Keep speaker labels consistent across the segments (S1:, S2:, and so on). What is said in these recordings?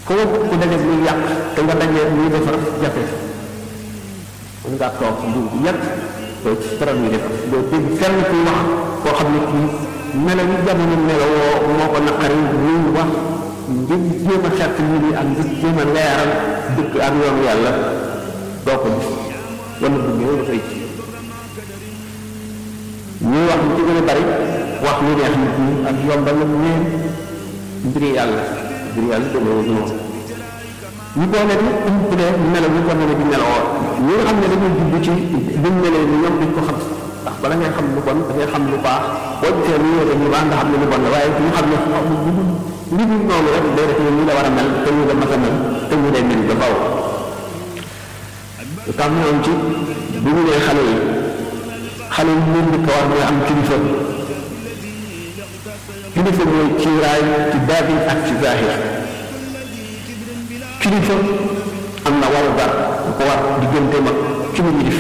S1: foo ku daje muy yàq te nga daje muy defar jafe mën ngaa toog lu yàgg doo ci dara muy defar doo dégg kenn kuy wax koo xam ne kii melo yi jamono melowoo moo ko naqari muy wax ngir jéem a xett nit ñi ak ngir jéem a leeral dëkk ak yoonu yàlla doo ko gis wala bu ñëw dafay ci ñuy wax lu ci gën a bari wax lu neex nit ñi ak yombal la neen mbiri yàlla mbiri yàlla demee noonu ñu boole di umpule melo ñu ko melo di meloo ñi nga xam ne dañuy jublu ci buñ melee ni ñoom duñ ko xam ndax bala ngay xam lu bon da ngay xam lu baax boo gisee lu ñëw dañuy baax nga xam ne lu bon la waaye ñu xam ne li ñu noonu rek day def ñu la war a mel te ñu la mas a mel te ñu day mel ba faw tax ñoom ci bu ñu nee xale yi xale yi ñu njëkk a war mooy am kilifa kilifa mooy kiiraay ci baatin ak ci zaahir kilifa am na waru gar bu ko war diggante mag ci mu ñu def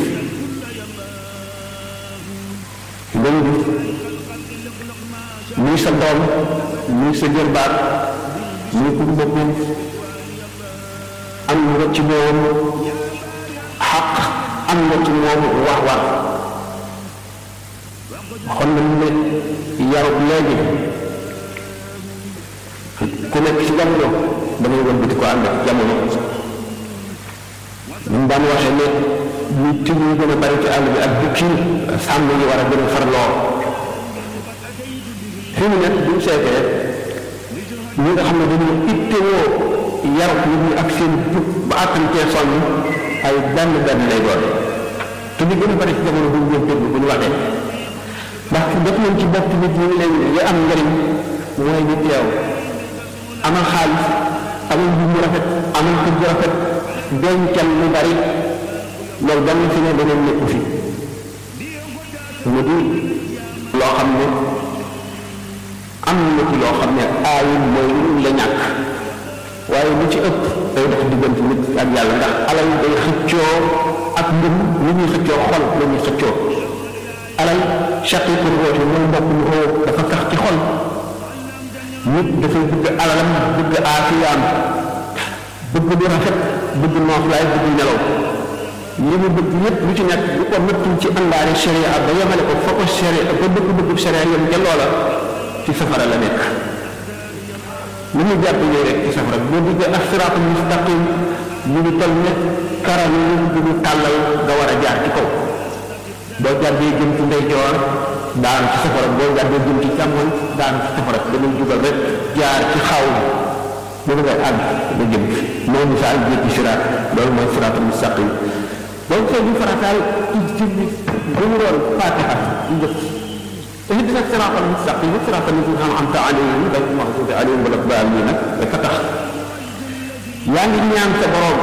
S1: dañu def muy sa doom muy sa jërbaat muy ku boppam am nga ci moom xaq am nga ci moom wax war xon na mu ne yarut léegi ku nekk ci jamono damay wëlbati ko ànd ak jamono ñu daan waxee ne ñu tig ñu gën a bari ci àll bi ak bukki sàmm yi war a gën a farloo fi mu nekk buñ seetee ñi nga xam ne dañu ittewoo yarut nit ñi ak seen jub ba àttantee sonn ay benn benn lay doon te li gën a bari ci jamono bu ñu déglu bu ñu waxee ndax def nañ ci bopp nit ñi leen li am njëriñ mooy ñu teew amal xaalis amal mbir mu rafet amal kër gu rafet dencal lu bari loolu benn fi ne beneen nekku fi mu di loo xam ne am na ci loo xam ne aayul mooy lu la ñàkk waaye lu ci ëpp day dox diggante nit ak yàlla ndax alal day xëccoo ak mbir lu ñuy xëccoo xol la ñuy xëccoo alal chaqiqu ruuxi mooy mbokk mu oo dafa tax ci xol nit dafay bëgg alalam bëgg aafiyaam bëgg lu rafet bëgg nooflaay bëgg nelaw li mu bëgg yépp lu ci nekk lu ko nattul ci àndaari sharia ba yemale ko fa ko sharia ba bëgg-bëggu sharia yem ca loola ci safara la nekk lu ñu jàpp nii rek ci safara boo duggee ak siraatul mustaqim mu ngi toll ne karam yi bu ñu tàllal nga war a jaar ci kaw boo jàddee jëm ci ndeyjoor daan ci safara boo jàddee jëm ci càmmoñ daan ci safara damay jugal rek jaar ci xaw bu ngay àgg ba jëm moo misaal jéggi siraat loolu mooy siraatul mustaqim donc soo ñu farataal ci ci bu mu doon fatiha ci njëkk اهدنا الصراط المستقيم صراط الذين انعمت عليهم غير المغضوب عليهم ولا الضالين dafa tax yaa ngi ñaan sa borom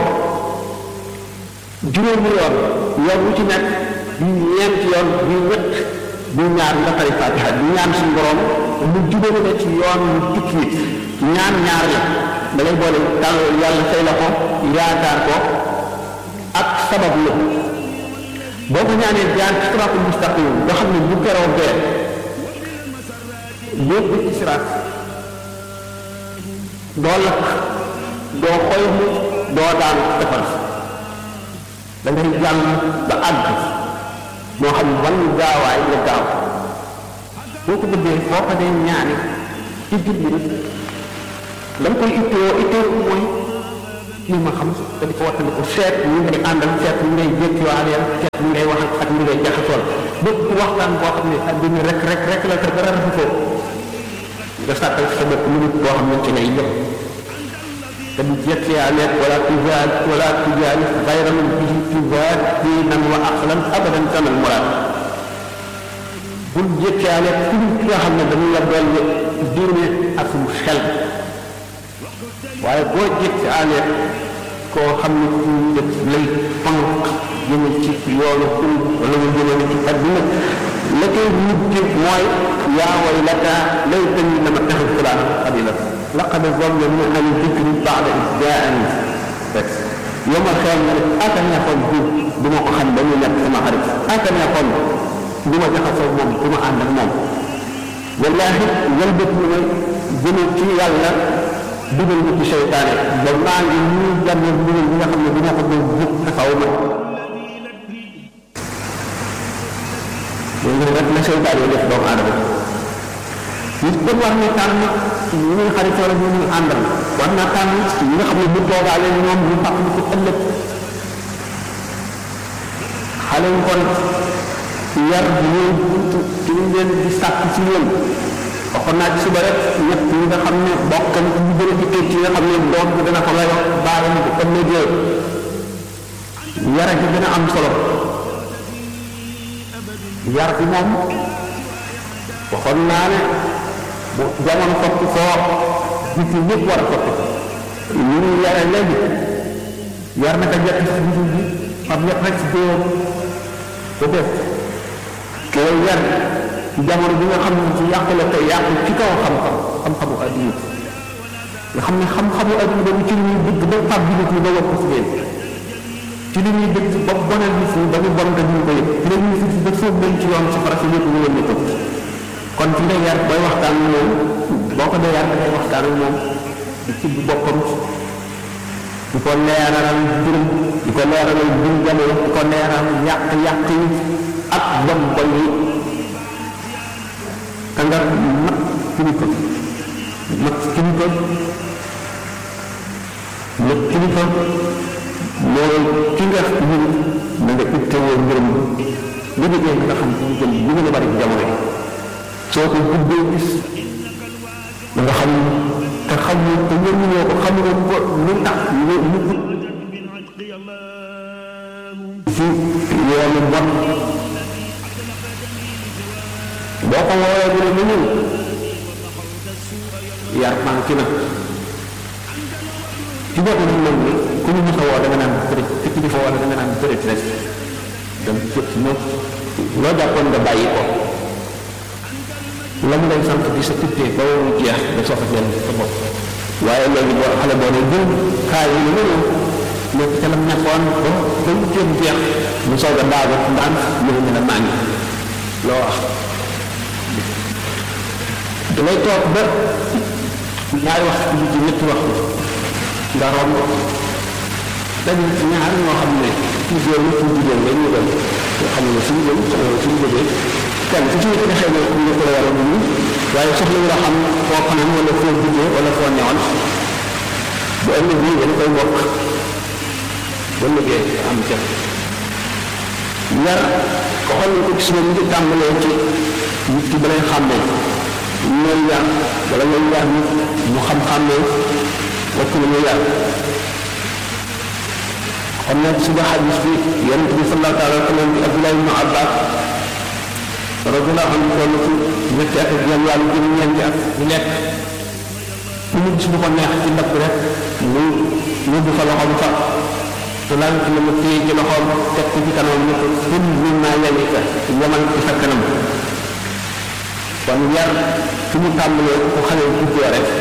S1: juróomi yoon yoon wu ci nekk bi ñeenti yoon bi ñett bi ñaar nga tari fatiha di ñaan suñu borom mu jubale la ci yoon mu tukki nit ñaan ñaar la da ngay boole tàll yàlla say la ko yaakaar ko ak sabab la boo ko ñaanee jaar ci siraatul mustaqim nga xam ne bu keroo bee lépp ci siraat doo lakk doo xoymu doo daan defar da ngay jàll ba àgg moo xam wan gaawaay la gaaw boo ko bëggee boo ko dee ñaani ci julli nag da nga koy ittoo ittoo mooy li ma xam te di ko wattandi ko seet ñu ngay àndal seet ñu ngay jékkiwaale seet ñu ngay wax ak ñu ngay jaxasool bépp waxtaan boo xam ne àddina rek rek rek la te dara rafu ko nga sàkkal sa bopp minute boo xam ne ci ngay jëm te du jékkiwaale wala tujaal wala tujaal xayra man bihi tujaal diinan wa aqlan abadan kamal muraad bul jékkiwaale ku ki nga xam ne dañu la dolli diine ak mu xel waaye boo jékkiwaale koo xam ne ku def lay pank jëme ci yoonu xul wala mu jëmale ci adduna la koy mujj mooy yaa waylata laytani lam attaxid fulaan xalila laqad zallamani an dikri ba'da iz jaa'ani rek yomal xeel na ne aka neexoon bi du ma ko xam ba ñu nekk sama xarit aka neexoon du ma jaxasoo moom du ma ànd ak moom wallaahi wëlbët ñu ne jëme ci yàlla dugal ko ci seytaane ba maa ngi ñuy jàngal dugal bi nga xam ne dina ko doon jóg taxaw ma loolu rek la seytaane def doomu aadama nit kon war na tànn ñu muy xaritoo la ñu muy àndal war naa tànn ñi nga xam ne bu toogaale ñoom ñu fàq ko ëllëg xale yi kon yar bi ñuy ci ñu leen di sàkk ci ñoom waxoon naa ci suba rek ñett ñi nga xam ne bokk na ñu gën a dikkee ci nga xam ne doom bi dana ko layoo baayam bu ëllëgee yara gi gën a am solo yar bi moom waxoon naa ne bu jamono topp koo nit ñi ñëpp war a topp ñu ñu yare léegi yar naka jekk si bisu bi xam ñëpp rek si dóor ko def koo yar ci jamono bi nga xam ne ci yàqu la tey yàqu ci kaw xam-xam xam-xamu adduna nga xam ne xam-xamu adduna ba ci li ñuy dëgg ba fab bi nit ñi ba wokk si leen ci li ñuy dëgg ba bonal nit ñi ba ñu bon te ñu ko yëg ci la ñuy fi ba sóob leen ci yoon safara si lépp ñu leen di topp kon ci ngay yar booy waxtaan ak moom boo ko dee yar da ngay waxtaan ak moom di ci boppam di ko leeralal mbirum di ko leeralal mbirum jamono di ko leeral yàq-yàq yi ak bon bon yi te nga mat kilifa mat kilifa mat kilifa mooy ki nga ñun na nga ittewoo mbirum nga déggee nga xam ci jëm ñu gën a bari ci jamono yi soo ko guddee gis da nga xam te xamul te ñoom ñoo ko xamuloo ko lu tax ñu ñu ci yoonu bon boo ko woowee bu ne mu ñëw yar manqué na ci boobu nag moom ni ku ñu mos a woo da nga naan bëri te ki di fa woo da nga naan bëri rek dem jot ci moom loo jàppoon nga bàyyi ko la mu lay sant di sa tittee ba mu jeex nga soog a dellu sa bopp waaye léegi boo xale boo ne jël kaay yi lu ñëw nekk ca lam nekkoon ba ba mu jéem jeex mu soog a daagu ndaan ñu ne la maa ngi loo wax damay toog ba ñaari wax ci ci ñetti waxtu nga romb dañ ñaar ñoo xam ne ci góor la ci jigéen la ñu doon yoo xam ne suñu jëm suñu jógee kenn ku ci nekk xëy na ñu ko la war a dund waaye soxla nga xam foo fanaan wala foo duggee wala foo newoon bu ëllëg bii dañ koy bokk ba liggéey am ca yar ko xool ko gis nga ñu ngi tàmbalee ci nit ki balay xàmmee ñooy yar wala ñooy yar nit mu xam-xàmmee wakk la ñuy yar xam ne suba xadis bi yonent bi sallallahu taala wa sallam bi Abdullah ibn Abbas radiyallahu anhu toll ci ñetti at ak ñoom yàlla jëm ñeenti at ñu nekk fu mu gis bu ko neex ci ndab rek mu yóbbu fa loxoom fa te laal ci la mu téye ci loxoom teg ko ci kanam ne ko ful min maa yalika yamal ci sa kanam kon yar fi mu tàmbalee ko xale juddoo rek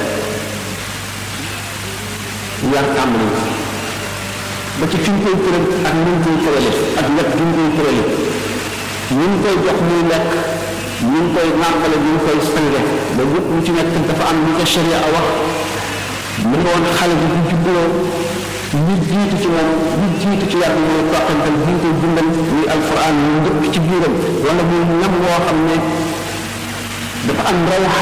S1: yar tàmbali ba ci fi ñu koy tëral ak ni ñu koy tërale ak lekk gi ñu koy tërale ñu ngi koy jox muy lekk ñu ngi koy nàmpale ñu ngi koy sange ba yëpp lu ci nekk dafa am lu ko sharia wax mu nga woon xale bi bu juddoo li jiitu ci moom li jiitu ci yar bi mooy toqantal bi ñu koy dundal muy alquran ñu ndëkk ci biiram wala muy ñam woo xam ne dafa am raw